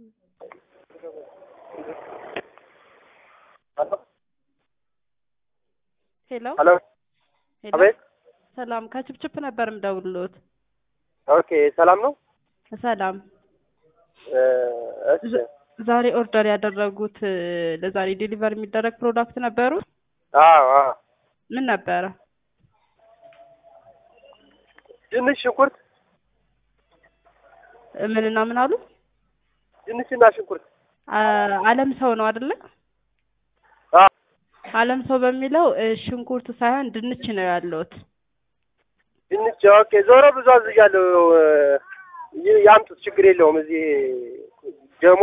ሄሎ ሄሎ ሄሎ አቤት። ሰላም ከችፕችፕ ነበር የምደውልሎት። ኦኬ ሰላም ነው። ሰላም እ እሺ ዛሬ ኦርደር ያደረጉት እ ለዛሬ ዴሊቨር የሚደረግ ፕሮዳክት ነበሩ። አዎ አዎ። ምን ነበረ? ድንች፣ ሽንኩርት፣ እ ምንና ምን አሉ? ድንችና ሽንኩርት። አ- አለም ሰው ነው አይደለ? አዎ አለም ሰው በሚለው እ ሽንኩርት ሳይሆን ድንች ነው ያለውት። ድንች። ኦኬ ዞሮ ብዙ አዝዣለሁ። እ ይ- ያምጡት፣ ችግር የለውም። እዚህ ደሞ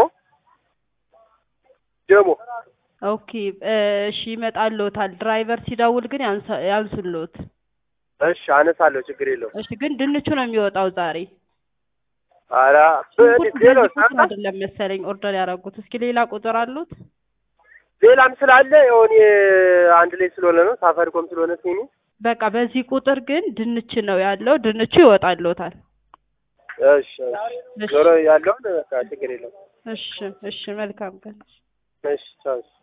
ደሞ ኦኬ እ እሺ ይመጣልዎታል። ድራይቨር ሲደውል ግን ያንሳ- ያንሱልዎት። እሺ አነሳለሁ፣ ችግር የለውም። እሺ ግን ድንቹ ነው የሚወጣው ዛሬ። ኧረ ሽንኩርት ሌሎ በዚህ ቁጥር አይደለም መሰለኝ ኦርደር ያደረጉት። እስኪ ሌላ ቁጥር አሉት? ሌላም ስላለ የሆነ አንድ ላይ ስለሆነ ነው ሳፋሪኮም ስለሆነ ሲኒ በቃ በዚህ ቁጥር ግን ድንች ነው ያለው። ድንቹ ይወጣልዎታል። እሺ እሺ ዞሮ ያለውን በቃ ችግር የለውም። እሺ እሺ መልካም ቀን። እሺ ቻው።